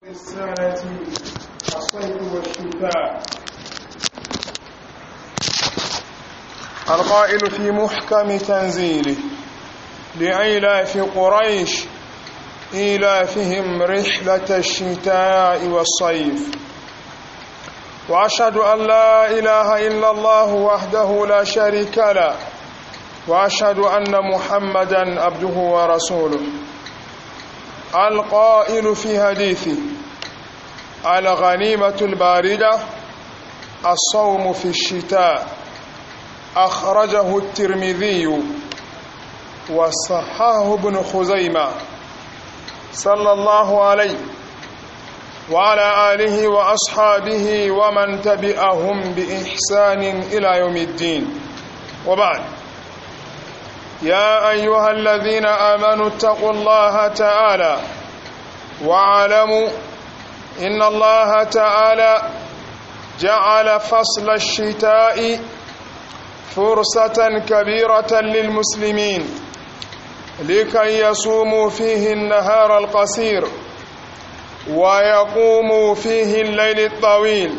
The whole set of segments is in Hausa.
السنة الصيف والشتاء القائل في محكم تنزيله لإيلاف قريش إيلافهم رحلة الشتاء والصيف وأشهد أن لا إله إلا الله وحده لا شريك له وأشهد أن محمدا عبده ورسوله القائل في حديثه الغنيمة الباردة الصوم في الشتاء أخرجه الترمذي وصححه ابن خزيمة صلى الله عليه وعلى آله وأصحابه ومن تبعهم بإحسان إلى يوم الدين وبعد يا أيها الذين آمنوا اتقوا الله تعالى واعلموا إن الله تعالى جعل فصل الشتاء فرصة كبيرة للمسلمين لكي يصوموا فيه النهار القصير ويقوموا فيه الليل الطويل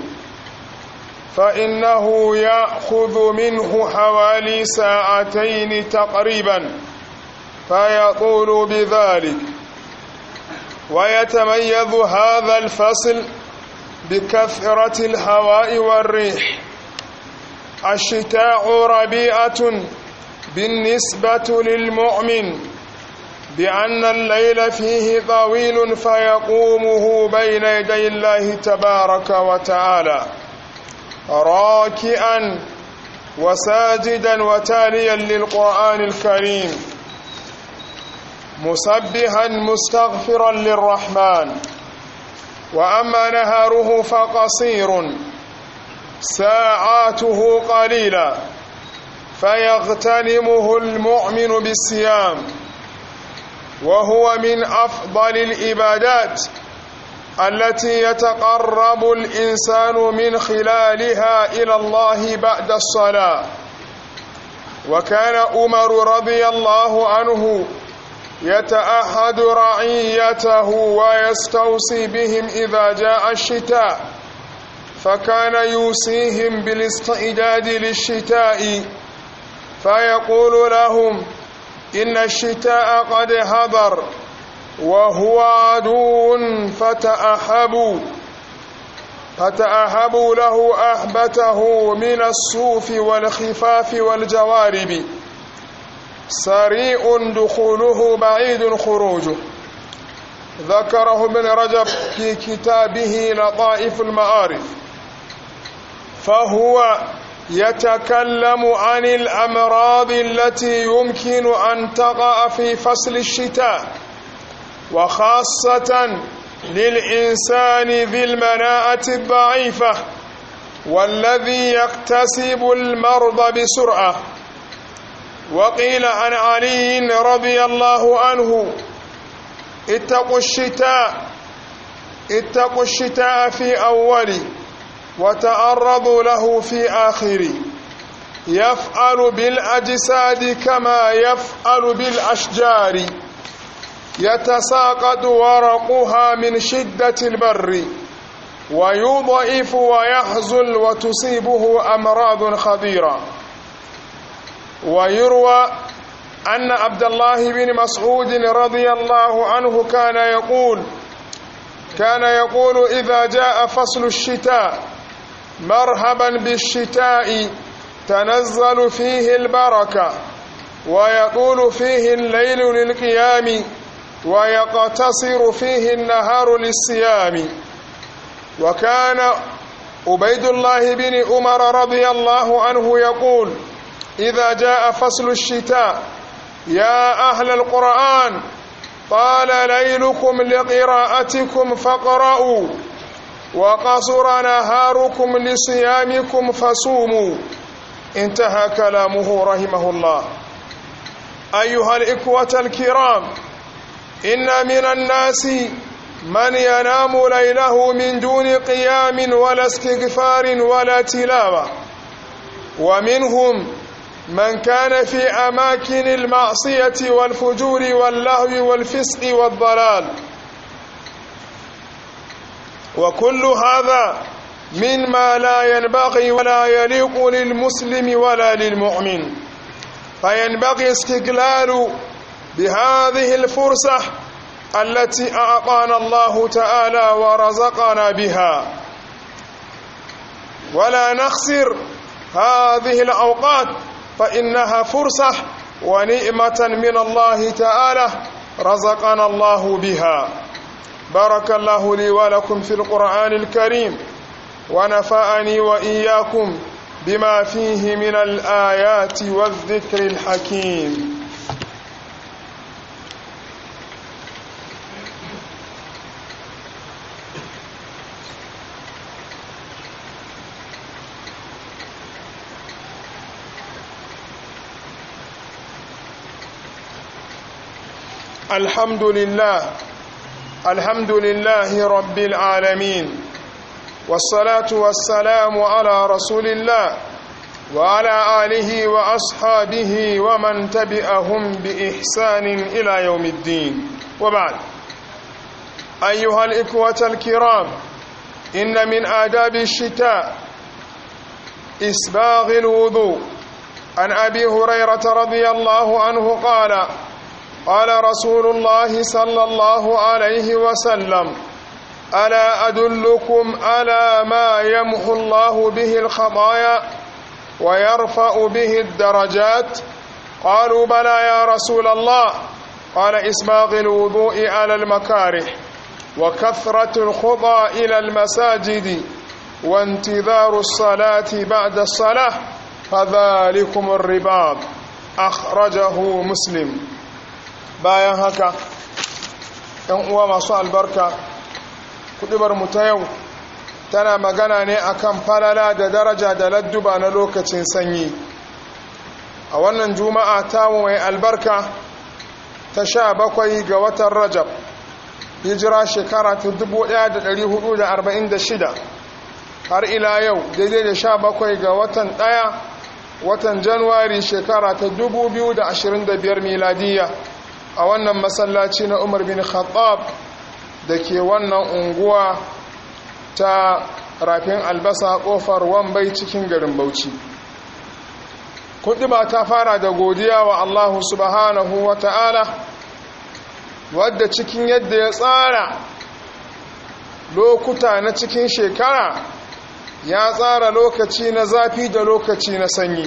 فإنه يأخذ منه حوالي ساعتين تقريبا فيطول بذلك ويتميز هذا الفصل بكثرة الهواء والريح الشتاء ربيعة بالنسبة للمؤمن بأن الليل فيه طويل فيقومه بين يدي الله تبارك وتعالى راكئا وساجدا وتاليا للقرآن الكريم مسبحا مستغفرا للرحمن وأما نهاره فقصير ساعاته قليلة فيغتنمه المؤمن بالصيام وهو من أفضل العبادات التي يتقرب الإنسان من خلالها إلى الله بعد الصلاة وكان عمر رضي الله عنه يتأحد رعيته ويستوصي بهم إذا جاء الشتاء فكان يوصيهم بالاستعداد للشتاء فيقول لهم إن الشتاء قد حضر وهو عدو فتأهبوا فتأهبوا له أهبته من الصوف والخفاف والجوارب سريع دخوله بعيد خروجه ذكره ابن رجب في كتابه لطائف المعارف فهو يتكلم عن الأمراض التي يمكن أن تقع في فصل الشتاء وخاصة للإنسان ذي المناعة الضعيفة والذي يكتسب المرض بسرعة وقيل عن علي رضي الله عنه اتقوا الشتاء اتقوا الشتاء في أول وتعرضوا له في آخر يفعل بالأجساد كما يفعل بالأشجار يتساقط ورقها من شدة البر ويضعف ويحزل وتصيبه أمراض خطيرة ويروى أن عبد الله بن مسعود رضي الله عنه كان يقول كان يقول إذا جاء فصل الشتاء مرحبا بالشتاء تنزل فيه البركة ويطول فيه الليل للقيام ويقتصر فيه النهار للصيام وكان عبيد الله بن عمر رضي الله عنه يقول إذا جاء فصل الشتاء يا أهل القرآن طال ليلكم لقراءتكم فاقرأوا وقصر نهاركم لصيامكم فصوموا انتهى كلامه رحمه الله أيها الإخوة الكرام إن من الناس من ينام ليله من دون قيام ولا استغفار ولا تلاوة ومنهم من كان في أماكن المعصية والفجور واللهو والفسق والضلال وكل هذا مما لا ينبغي ولا يليق للمسلم ولا للمؤمن فينبغي استقلال بهذه الفرصة التي أعطانا الله تعالى ورزقنا بها ولا نخسر هذه الأوقات فإنها فرصة ونعمة من الله تعالى رزقنا الله بها بارك الله لي ولكم في القرآن الكريم ونفعني وإياكم بما فيه من الآيات والذكر الحكيم الحمد لله الحمد لله رب العالمين والصلاة والسلام على رسول الله وعلى آله وأصحابه ومن تبعهم بإحسان إلى يوم الدين وبعد أيها الإخوة الكرام إن من آداب الشتاء إسباغ الوضوء عن أبي هريرة رضي الله عنه قال قال رسول الله صلى الله عليه وسلم ألا أدلكم على ما يمحو الله به الخطايا ويرفع به الدرجات قالوا بلى يا رسول الله قال إسباغ الوضوء على المكاره وكثرة الخطى إلى المساجد وانتظار الصلاة بعد الصلاة فذلكم الرباط أخرجه مسلم bayan haka ‘yan uwa masu albarka kudubar mu ta yau tana magana ne akan falala da daraja da ladduba na lokacin sanyi a wannan juma'a ta mai albarka ta sha bakwai ga watan rajab hijira shekara ta 1446 har ila yau daidai da sha bakwai ga watan ɗaya watan januwari shekara ta 2025 miladiyya a wannan masallaci na umar bin khattab da ke wannan unguwa ta rafin albasa kofar wambai cikin garin bauchi ba ta fara da godiya wa allahu subhanahu wa ta'ala wadda cikin yadda ya tsara lokuta na cikin shekara ya tsara lokaci na zafi da lokaci na sanyi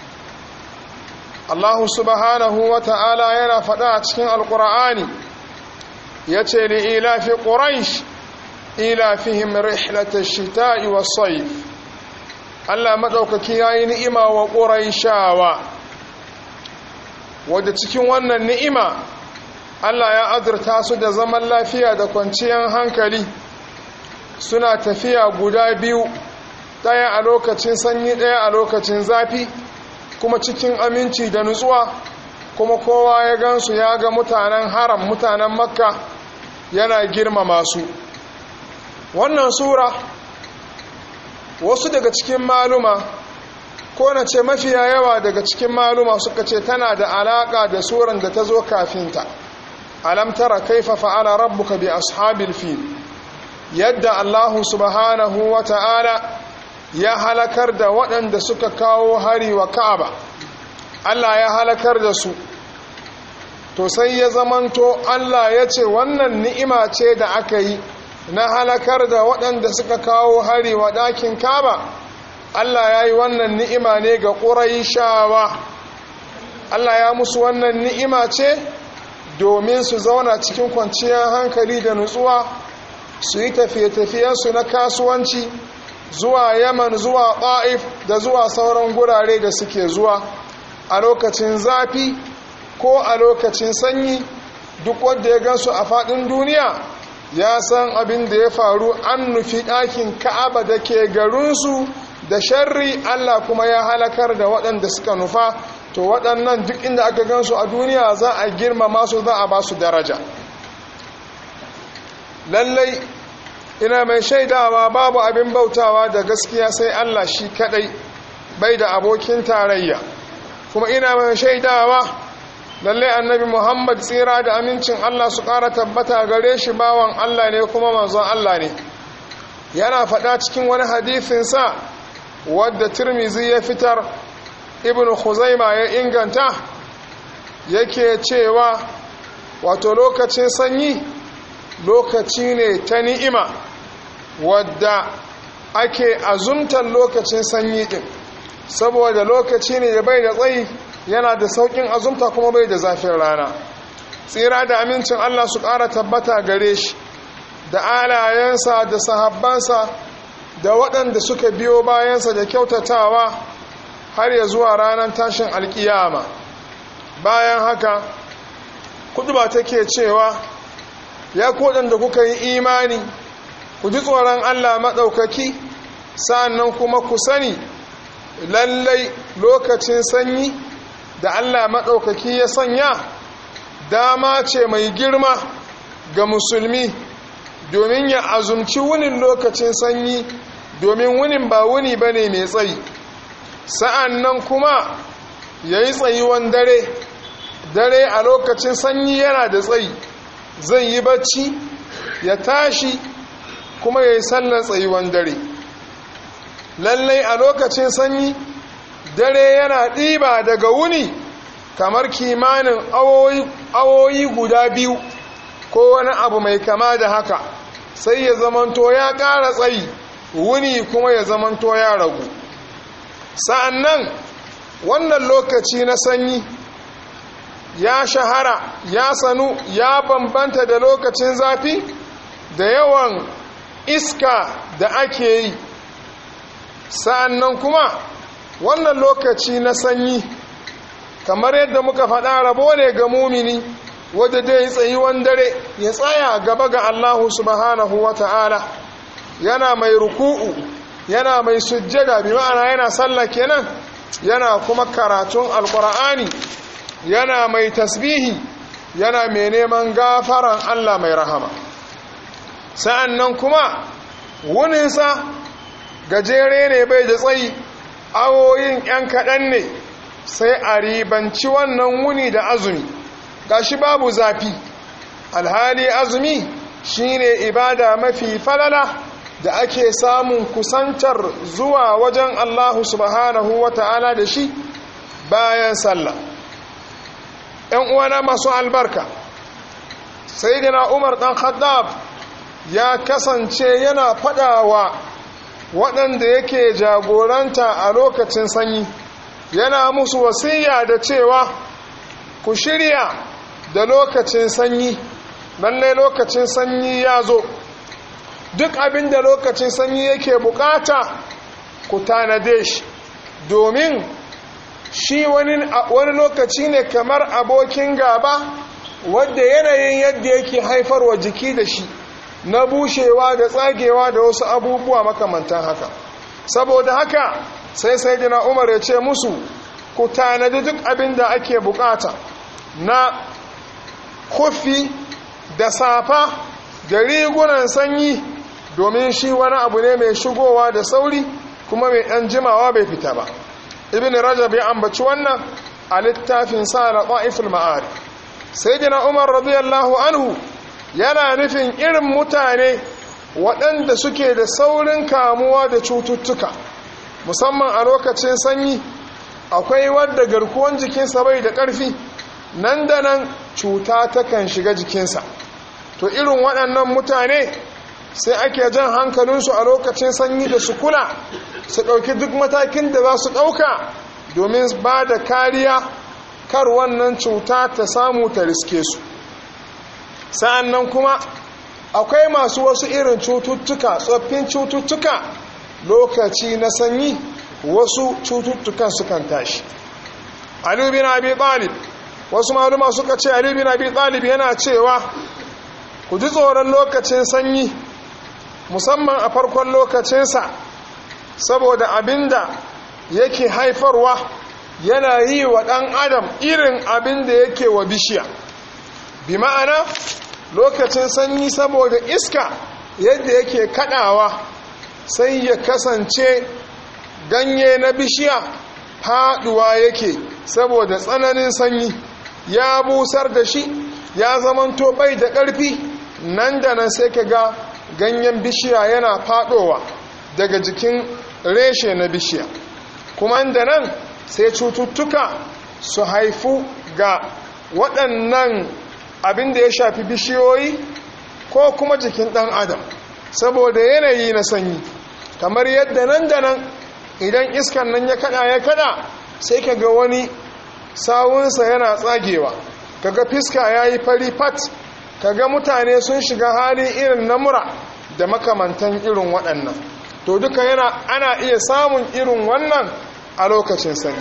Allah subhanahu wa ta'ala yana faɗa a cikin alƙura'ani ya ce li ilafi ƙuraish ilafihim rihlata shita'i wa saif Allah maɗaukaki ya yi ni'ima wa ƙuraishawa wadda cikin wannan ni'ima Allah ya azurta su da zaman lafiya da kwanciyar hankali suna tafiya guda biyu ɗaya a lokacin sanyi ɗaya a lokacin zafi kuma cikin aminci da nutsuwa kuma kowa ya gansu ya ga mutanen haram mutanen makka yana girmama su wannan sura wasu daga cikin maluma ko na ce mafiya yawa daga cikin maluma suka ce tana da alaka da suran da ta zo kafinta alam tara kaifa fa'ala rabbuka bi ashabil fil yadda allahu subhanahu wa ta'ala ya halakar da waɗanda suka kawo hari wa ka'aba Allah ya halakar da su to sai ya zamanto Allah ya ce wannan ni'ima ce da aka yi na halakar da waɗanda suka kawo hari wa ɗakin ka'aba Allah ya yi wannan ni'ima ne ga ƙuraishawa Allah ya musu wannan ni'ima ce domin su zauna cikin kwanciyar hankali da nutsuwa su yi tafiye-tafiyensu na kasuwanci zuwa yaman zuwa ta'if da zuwa sauran gurare da suke zuwa a lokacin zafi ko a lokacin sanyi duk wanda ya gansu a faɗin duniya ya san abin da ya faru an nufi ɗakin ka'aba da ke garinsu da sharri allah kuma ya halakar da waɗanda suka nufa to waɗannan duk inda aka gansu a duniya za a girmama su za a ba su daraja lallai ina mai shaidawa babu abin bautawa da gaskiya sai Allah shi kadai bai da abokin tarayya kuma ina mai shaidawa lalle annabi Muhammad tsira da amincin Allah su ƙara tabbata gare shi bawan Allah ne kuma manzon Allah ne yana faɗa cikin wani hadifinsa wadda tirmizi ya fitar ibn khuzaima ya inganta yake cewa wato lokacin sanyi lokaci ne ta ni'ima wadda ake azumtar lokacin sanyi din saboda lokaci ne da bai da tsayi yana da saukin azumta kuma bai da zafin rana tsira da amincin Allah su ƙara tabbata gare shi da alayensa da sahabbansa da waɗanda suka biyo bayansa da kyautatawa har ya zuwa ranar tashin alkiyama bayan haka kuduba take cewa ya da kuka yi imani ku ji tsoron Allah maɗaukaki sa'annan kuma ku sani lallai lokacin sanyi da Allah maɗaukaki ya sanya dama ce mai girma ga musulmi domin ya azumci wunin lokacin sanyi domin wunin ba wuni ba ne mai tsayi sa'an nan kuma ya yi tsayuwan dare dare a lokacin sanyi yana da tsayi zai yi bacci ya tashi kuma ya yi sallar tsayuwan dare lallai a lokacin sanyi dare yana ɗiba daga wuni kamar kimanin awoyi guda biyu ko wani abu mai kama da haka sai ya zamanto ya ƙara tsayi wuni kuma ya zamanto ya ragu sa'annan wannan lokaci na sanyi ya shahara ya sanu ya bambanta da lokacin zafi da yawan iska da ake yi sa'annan kuma wannan lokaci na sanyi kamar yadda muka faɗa rabo ne ga mumini wadda dai tsayuwan dare ya tsaya gaba ga Allahu subhanahu wa ta'ala yana mai ruku'u yana mai sujjada bi ma'ana yana sallah kenan yana kuma karatun alkur'ani yana mai tasbihi yana mai neman gafaran Allah mai rahama sa'an nan kuma wuninsa gajere ne bai da tsayi awoyin ‘yan kaɗan ne sai a ribanci wannan wuni da azumi gashi babu zafi alhali azumi shine ibada mafi falala da ake samun kusantar zuwa wajen Allah subhanahu wa ta'ala da shi bayan sallah ‘yan uwana masu albarka sai dina umar ɗan khaddab ya kasance yana faɗawa waɗanda yake jagoranta a lokacin sanyi yana musu wasiya da cewa ku shirya da lokacin sanyi lallai lokacin sanyi ya zo duk abin da lokacin sanyi yake bukata ku tanade shi domin shi wani lokaci ne kamar abokin gaba wadda yanayin yadda yake haifarwa jiki da shi na bushewa da tsagewa da wasu abubuwa makamantan haka saboda haka sai sai dina umar ya ce musu ku tanadi duk abin da ake bukata na kufi da safa da rigunan sanyi domin shi wani abu ne mai shigowa da sauri kuma mai ɗan jimawa bai fita ba ibn rajab ya ambaci wannan a littafin sa na ƙwa'iful ma'ari sai dina umar radiyallahu anhu yana nufin irin mutane waɗanda suke da saurin kamuwa da cututtuka musamman a lokacin sanyi akwai wadda garkuwan jikinsa bai da ƙarfi nan da nan cuta takan shiga jikinsa to irin waɗannan mutane sai ake jan hankalinsu a lokacin sanyi da su kula su ɗauki duk matakin da za su ɗauka domin ba da kariya kar wannan cuta ta samu ta riske su sa'an nan kuma akwai masu wasu irin cututtuka tsoffin cututtuka lokaci na sanyi wasu cututtukan sukan tashi Ali bin Abi Talib wasu maluma suka ce Ali bin Abi Talib yana cewa ku ji tsoron lokacin sanyi musamman a farkon lokacinsa saboda abinda yake haifarwa yana yi wa ɗan adam irin abin da yake wa bishiya bi ma'ana lokacin sanyi saboda iska yadda yake kaɗawa sai ya kasance ganye na bishiya faɗuwa yake saboda tsananin sanyi ya busar da shi ya zamanto bai da ƙarfi nan da nan sai ka ga ganyen bishiya yana fadowa daga jikin reshe na bishiya kuma da nan sai cututtuka su haifu ga waɗannan abin da ya shafi bishiyoyi ko kuma jikin ɗan adam saboda yanayi na sanyi kamar yadda nan da nan idan iskan nan ya kada ya kada sai ka ga wani sawunsa yana tsagewa kaga fiska ya yi fari fat kaga mutane sun shiga hali irin na mura da makamantan irin waɗannan to duka yana ana iya samun irin wannan a lokacin sanyi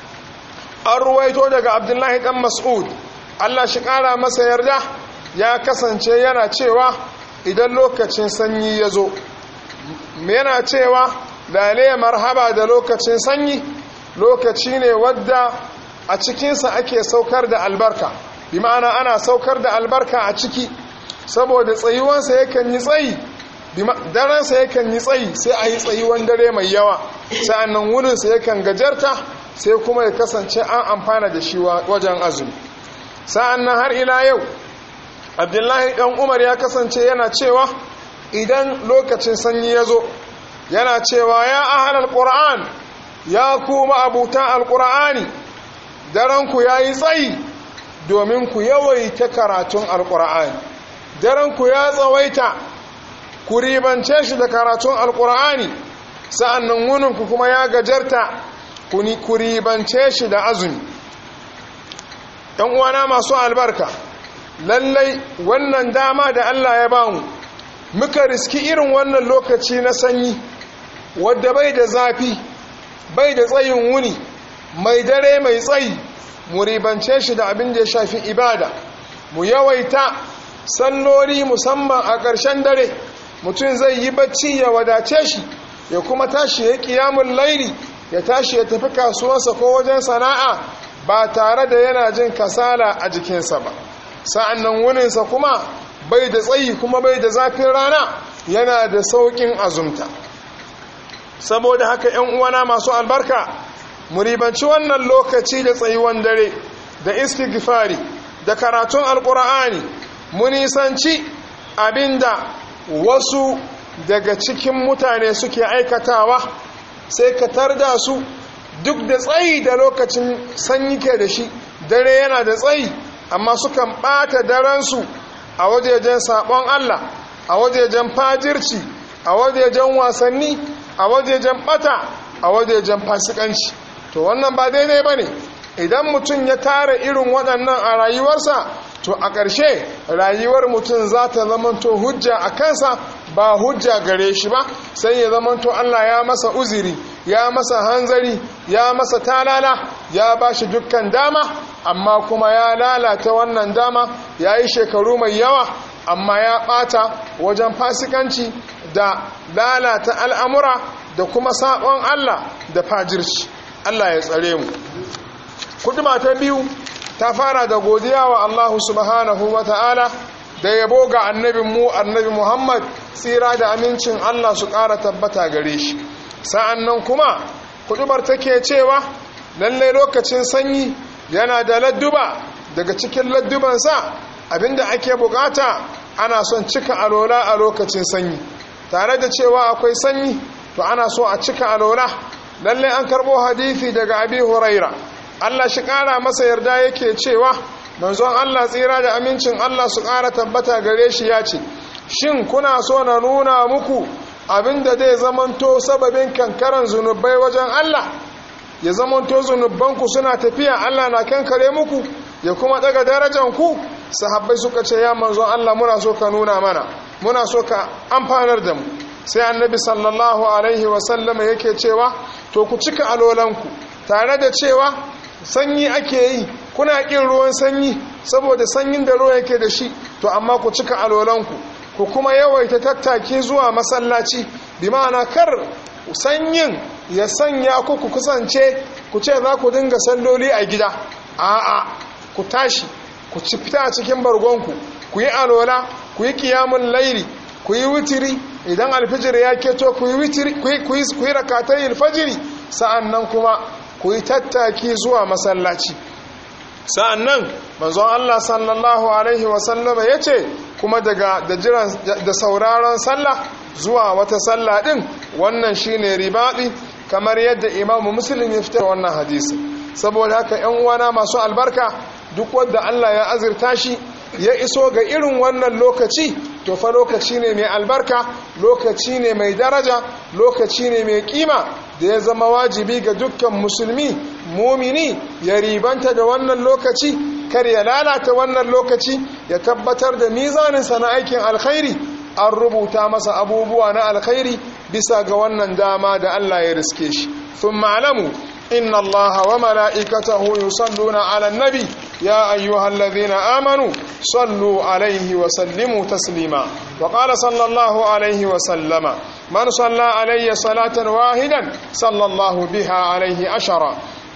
an ruwaito daga abdullahi dan mas'ud allah shi ƙara masa yarda ya kasance yana cewa idan lokacin sanyi ya zo yana cewa lale marhaba da lokacin sanyi lokaci ne wadda a cikinsa ake saukar da albarka bi ma'ana ana saukar da albarka a ciki saboda tsayuwansa yakan yi tsayi daransa yakan yi tsayi sai a yi tsayuwan dare mai yawa sa'annan wurinsa yakan gajarta sai kuma ya kasance an amfana da shi wajen azumi sa'annan har ila yau abdullahi dan umar ya kasance yana cewa idan lokacin sanyi ya zo yana cewa ya ahalar ƙura'an ya kuma abuta alƙura'ani daranku ya yi tsayi domin ku yawaita karatun alƙura'ani daranku ya tsawaita ku ribance shi da karatun alƙura'ani sa'annan wuninku kuma ya gajarta ku ribance shi da azumi ‘yan uwana masu albarka lallai wannan dama da Allah ya bamu muka riski irin wannan lokaci na sanyi wadda bai da zafi bai da tsayin wuni mai dare mai tsayi mu ribance shi da abin da ya shafi ibada mu yawaita salloli musamman a ƙarshen dare mutum zai yi bacci ya wadace shi ya kuma tashi ya ƙiyamun laili ya tashi ya tafi kasuwarsa ko wajen sana'a ba tare da yana jin kasala a jikinsa ba sa'an nan wuninsa kuma bai da tsayi kuma bai da zafin rana yana da sauƙin azumta saboda haka ‘yan uwana masu albarka mu ribanci wannan lokaci da tsayuwan dare da istighfari da karatun alƙur'ani mu nisanci abinda wasu daga cikin mutane suke aikatawa sai ka tarda su duk da tsayi da lokacin sanyi ke da shi dare yana da tsayi amma sukan ɓata daransu a wajejen saɓon Allah a wajejen fajirci a wajejen wasanni a wajejen ɓata a wajejen fasikanci to wannan ba daidai ba ne idan mutum ya tara irin waɗannan a rayuwarsa to a ƙarshe rayuwar mutum za ta zamanto hujja a kansa ba hujja gare shi ba sai ya zamanto Allah ya masa uziri ya masa hanzari ya masa talala ya ba shi dukkan dama amma kuma ya lalata wannan dama ya yi shekaru mai yawa amma ya ɓata wajen fasikanci da lalata al'amura da kuma saɓon Allah da fajirci Allah ya tsare mu kuduma ta biyu ta fara da godiya wa Allah subhanahu wa ta'ala da yabo ga annabin mu annabi Muhammad tsira da amincin Allah su ƙara tabbata gare shi sa'an nan kuma kudubar take cewa lalle lokacin sanyi yana da ladduba daga cikin laddubansa abinda ake bukata ana son cika alola a lokacin sanyi tare da cewa akwai sanyi to ana so a cika alola lalle an karbo hadisi daga abi huraira Allah shi kara masa yarda yake cewa manzon Allah tsira da amincin Allah su kara tabbata gare shi ya ce shin kuna so na nuna muku abinda zai zamanto sababin kankaran zunubai wajen Allah ya zamanto zunubanku suna tafiya Allah na kankare muku ya kuma daga darajanku sahabbai suka ce ya manzon Allah muna so ka nuna mana muna so ka amfanar da mu sai annabi sallallahu alaihi wasallama yake cewa to ku cika alolanku tare da cewa sanyi ake yi kuna ƙin ruwan sanyi saboda sanyin da ruwa yake da shi to amma ku cika alolanku ku kuma yawaita tattaki zuwa masallaci bi ma'ana kar sanyin ya sanya ku ku kusance ku ce za ku dinga salloli a gida a'a ku tashi ku ci fita a cikin bargonku ku yi alola ku yi kiyamun laili ku yi witiri idan alfijir ya keto ku yi witiri ku yi rakatai alfajiri sa'annan kuma ku yi tattaki zuwa masallaci sa'annan manzon Allah sallallahu alaihi wasallama ya ce kuma daga da jiran da sauraron sallah zuwa wata sallah din wannan shine ribadi kamar yadda imamu muslim ya fitar wannan hadisi saboda haka yan uwana masu albarka duk wanda Allah ya azurta shi ya iso ga irin wannan lokaci to fa lokaci ne mai albarka lokaci ne mai daraja lokaci ne mai kima da ya zama wajibi ga dukkan musulmi mumini ya ribanta da wannan lokaci kar ya lalata wannan lokaci ya tabbatar da mizaninsa na aikin alkhairi an rubuta masa abubuwa na alkhairi bisa ga wannan dama da Allah ya riske shi sun ma'alamu inna Allah wa mala'ikatahu yusalluna ala nabi ya ayyuhal ladhina amanu sallu alaihi wa sallimu taslima wa qala sallallahu alaihi wa sallama man salla alayya salatan wahidan sallallahu biha alaihi ashara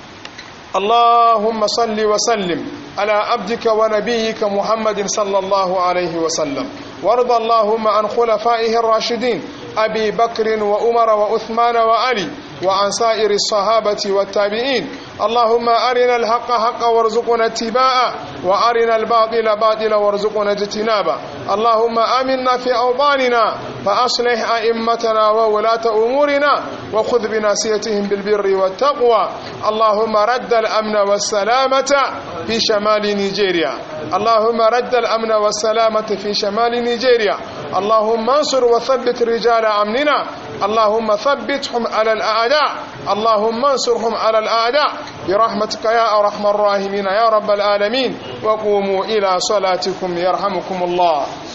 اللهم صل وسلم على عبدك ونبيك محمد صلى الله عليه وسلم وارض اللهم عن خلفائه الراشدين أبي بكر وأمر وأثمان وعلي وعن سائر الصحابة والتابعين اللهم أرنا الحق حقا وارزقنا اتباعه وأرنا الباطل باطلا وارزقنا اجتنابه اللهم آمنا في أوطاننا فأصلح أئمتنا وولاة أمورنا وخذ بناسيتهم بالبر والتقوى اللهم رد الأمن والسلامة في شمال نيجيريا اللهم رد الأمن والسلامة في شمال نيجيريا اللهم انصر وثبت رجال أمننا اللهم ثبتهم على الأعداء اللهم انصرهم على الأعداء برحمتك يا أرحم الراحمين يا رب العالمين وقوموا إلى صلاتكم يرحمكم الله